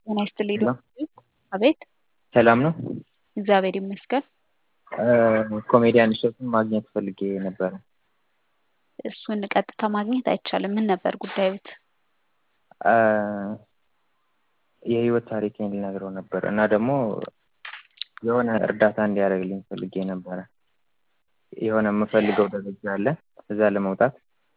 ጤና ይስጥልኝ ሄሎ ዶክተር አቤት ሰላም ነው? እግዚአብሔር ይመስገን። ኮሜዲያን እሸቱን ማግኘት ፈልጌ ነበረ። እሱን ቀጥታ ማግኘት አይቻልም። ምን ነበር ጉዳዩት? የህይወት ታሪኬን ልነግረው ነበር እና ደግሞ የሆነ እርዳታ እንዲያደርግልኝ ፈልጌ ነበረ። የሆነ የምፈልገው ደረጃ አለ እዛ ለመውጣት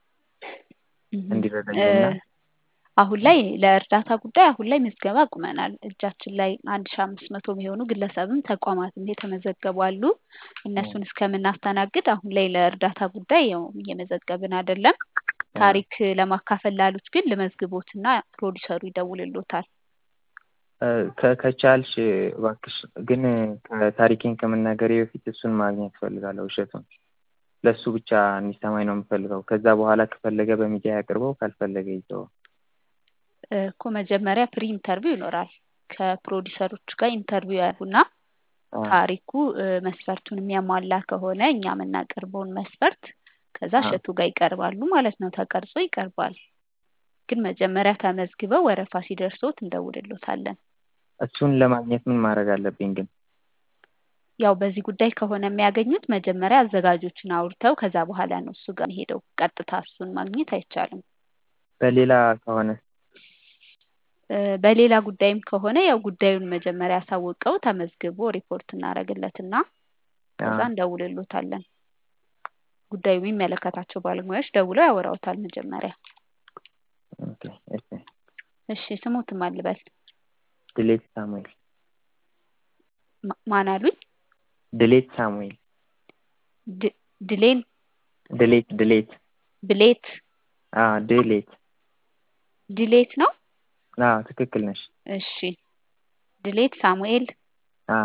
እንዲረዳኝና አሁን ላይ ለእርዳታ ጉዳይ አሁን ላይ ምዝገባ አቁመናል። እጃችን ላይ አንድ ሺ አምስት መቶ የሚሆኑ ግለሰብም ተቋማትም የተመዘገቡ አሉ። እነሱን እስከምናስተናግድ አሁን ላይ ለእርዳታ ጉዳይ ያው እየመዘገብን አይደለም። ታሪክ ለማካፈል ላሉት ግን ልመዝግቦትና ፕሮዲሰሩ ይደውልሎታል። ከ- ከቻልሽ እባክሽ ግን ከታሪኬን ከመናገሬ በፊት እሱን ማግኘት እፈልጋለሁ እሸቱን። ለእሱ ብቻ እንዲሰማኝ ነው የምፈልገው። ከዛ በኋላ ከፈለገ በሚዲያ ያቅርበው፣ ካልፈለገ ይተወው። እኮ መጀመሪያ ፕሪ ኢንተርቪው ይኖራል። ከፕሮዲሰሮች ጋር ኢንተርቪው ያደርጉና ታሪኩ እ፣ መስፈርቱን የሚያሟላ ከሆነ እኛ የምናቀርበውን መስፈርት ከዛ አዎ። እሸቱ ጋር ይቀርባሉ ማለት ነው። ተቀርጾ ይቀርባል። ግን መጀመሪያ ተመዝግበው ወረፋ ሲደርሶት እንደውልሎታለን። እሱን ለማግኘት ምን ማድረግ አለብኝ ግን? ያው በዚህ ጉዳይ ከሆነ የሚያገኙት መጀመሪያ አዘጋጆችን አውርተው ከዛ በኋላ ነው እሱ ጋር ሄደው ቀጥታ እሱን ማግኘት አይቻልም። በሌላ ከሆነ እ፣ በሌላ ጉዳይም ከሆነ ያው ጉዳዩን መጀመሪያ ያሳውቀው ተመዝግቦ ሪፖርት እናደርግለትና ከዛ አዎ። እንደውልሎታለን። ጉዳዩ የሚመለከታቸው ባለሙያዎች ደውለው ያወራውታል መጀመሪያ። ኦኬ፣ እሺ። እሺ ስሙትም አልበል ድሌት ሳሙኤል ማ- ማን አሉኝ? ድሌት ሳሙኤል ድ- ድሌን ድሌት ድሌት ብሌት አዎ ድሌት ድሌት ነው። አዎ ትክክል ነሽ። እሺ ድሌት ሳሙኤል። አዎ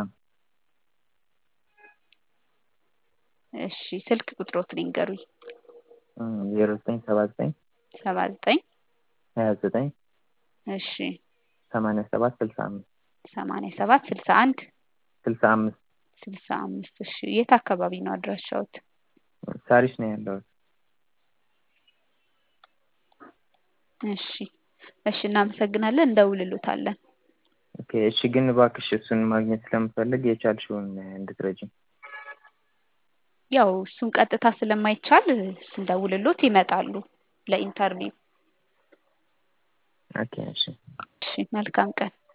እሺ ስልክ ቁጥሮትን ይንገሩኝ። ዜሮ ዘጠኝ ሰባ ዘጠኝ ሰባ ዘጠኝ ሀያ ዘጠኝ እሺ ሰማንያ ሰባት ስልሳ አምስት ሰማንያ ሰባት ስልሳ አንድ ስልሳ አምስት ስልሳ አምስት እሺ የት አካባቢ ነው አድራሻዎት? ሳሪስ ነው ያለሁት። እሺ እሺ እናመሰግናለን። እንደውልሎታለን። ኦኬ እሺ። ግን እባክሽ እሱን ማግኘት ስለምፈልግ የቻልሽውን እንድትረጂኝ። ያው እሱን ቀጥታ ስለማይቻል ስንደውልሎት ይመጣሉ ለኢንተርቪው። ኦኬ እሺ። እሺ መልካም ቀን።